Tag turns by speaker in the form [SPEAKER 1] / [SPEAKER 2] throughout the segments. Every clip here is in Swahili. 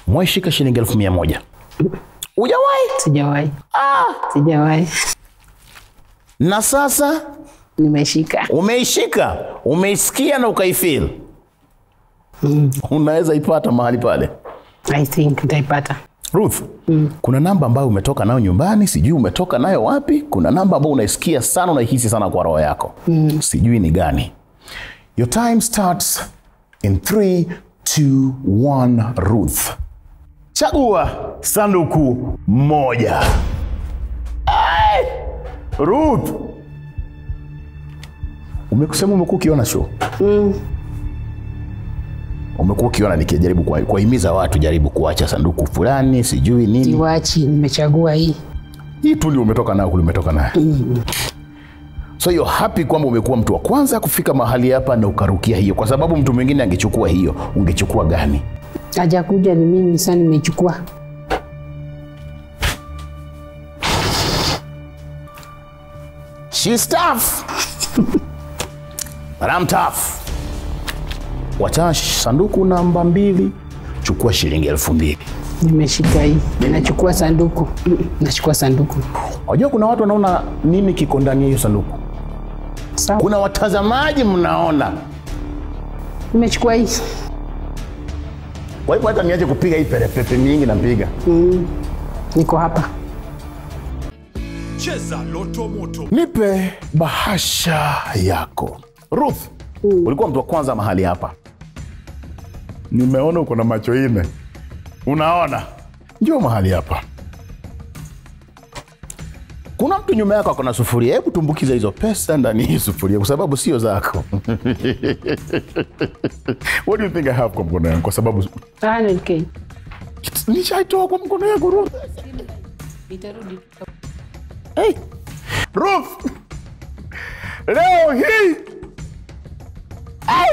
[SPEAKER 1] mwaishika shilingi elfu mia moja ujawahi
[SPEAKER 2] Sijawahi,
[SPEAKER 1] ah.
[SPEAKER 2] sijawahi.
[SPEAKER 1] na sasa
[SPEAKER 2] Nimeshika.
[SPEAKER 1] umeishika umeisikia na ukaifil unaweza ipata mahali pale
[SPEAKER 2] I think nitaipata.
[SPEAKER 1] Ruth, kuna namba ambayo umetoka nayo nyumbani, sijui umetoka nayo wapi. Kuna namba ambayo unaisikia sana, unaihisi sana kwa roho yako, sijui ni gani. Your time starts in 3 2 1 Ruth. Chagua sanduku moja. Ai! Ruth, umekusema umekuwa ukiona show umekuwa ukiona nikijaribu kuwa- kuwahimiza watu jaribu kuacha sanduku fulani sijui nini
[SPEAKER 2] Siwachi, nimechagua hii.
[SPEAKER 1] hii tu ndio umetoka nayo kule umetoka nayo so you're happy kwamba umekuwa mtu wa kwanza kufika mahali hapa na ukarukia hiyo kwa sababu mtu mwingine angechukua hiyo ungechukua gani
[SPEAKER 2] Hajakuja ni mimi sasa nimechukua.
[SPEAKER 1] She's tough. But I'm tough. Wachana sanduku namba mbili, chukua shilingi elfu mbili.
[SPEAKER 2] Nimeshika hii. Nachukua sanduku. Mm, Nachukua sanduku.
[SPEAKER 1] Wajua kuna watu wanaona nini kiko ndani ya hiyo sanduku.
[SPEAKER 2] Sawa.
[SPEAKER 1] Kuna watazamaji mnaona.
[SPEAKER 2] Nimechukua hii.
[SPEAKER 1] Kwa hivyo hata niache kupiga hii perepepe mingi napiga.
[SPEAKER 2] Niko hapa.
[SPEAKER 3] Cheza Loto Moto.
[SPEAKER 1] Nipe bahasha yako. Ruth, ulikuwa mtu wa kwanza mahali hapa. Nimeona uko na macho ine. Unaona? Njoo mahali hapa. Kuna mtu nyuma yako ako na sufuria. Hebu tumbukiza hizo pesa ndani ya hii sufuria kwa sababu sio zako. What do you think I have kwa mkono yangu? Kwa sababu
[SPEAKER 2] 100k.
[SPEAKER 1] nishaitoa kwa mkono yangu Ruth. Hey. Ruth. Leo hii. Hey.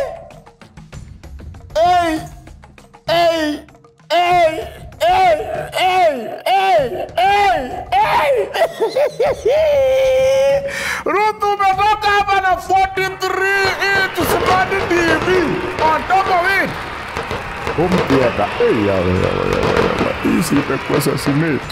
[SPEAKER 1] Hey. Hey. Hey. Hey. Hey. Hey. Hey. Hey. Ruth umetoka hapa na 43 inch smart TV on top of it. Home theater. Hey, yawe, yawe, yawe, yawe. Hii si itakuwa assassinate.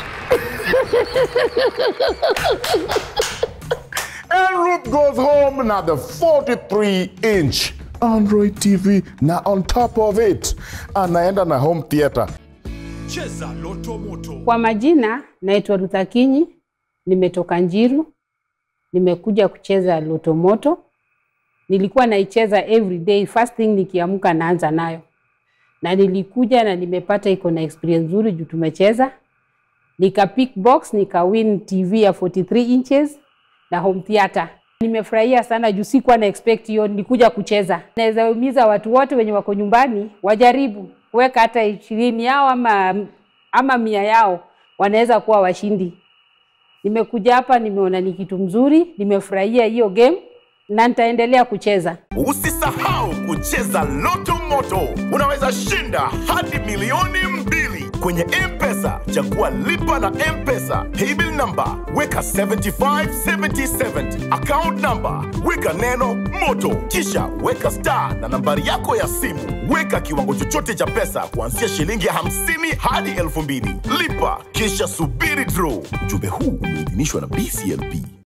[SPEAKER 1] And Ruth goes home na the 43 inch Android TV na on top of it anaenda na home theater.
[SPEAKER 3] Cheza Loto Moto.
[SPEAKER 2] Kwa majina naitwa Rutha Kinyi, nimetoka Njiru, nimekuja kucheza Loto Moto. Nilikuwa naicheza every day, first thing nikiamka naanza nayo, na nilikuja na nimepata iko na experience nzuri juu tumecheza, nika pick box nika win TV ya 43 inches na home theater. Nimefurahia sana juu sikuwa na expect hiyo, nilikuja kucheza. Naweza himiza watu wote wenye wako nyumbani wajaribu kuweka hata ishirini yao ama, ama mia yao, wanaweza kuwa washindi. Nimekuja hapa, nimeona ni kitu mzuri, nimefurahia hiyo game na nitaendelea kucheza.
[SPEAKER 4] Usisahau kucheza Loto Moto, unaweza shinda hadi milioni mbili kwenye M-Pesa. Chagua lipa na M-Pesa, paybill number weka 757070, account number weka neno moto, kisha weka star na nambari yako ya simu. Weka kiwango chochote cha pesa kuanzia shilingi 50 hadi 2000. Lipa kisha subiri draw. Ujumbe huu umeidhinishwa na BCLP.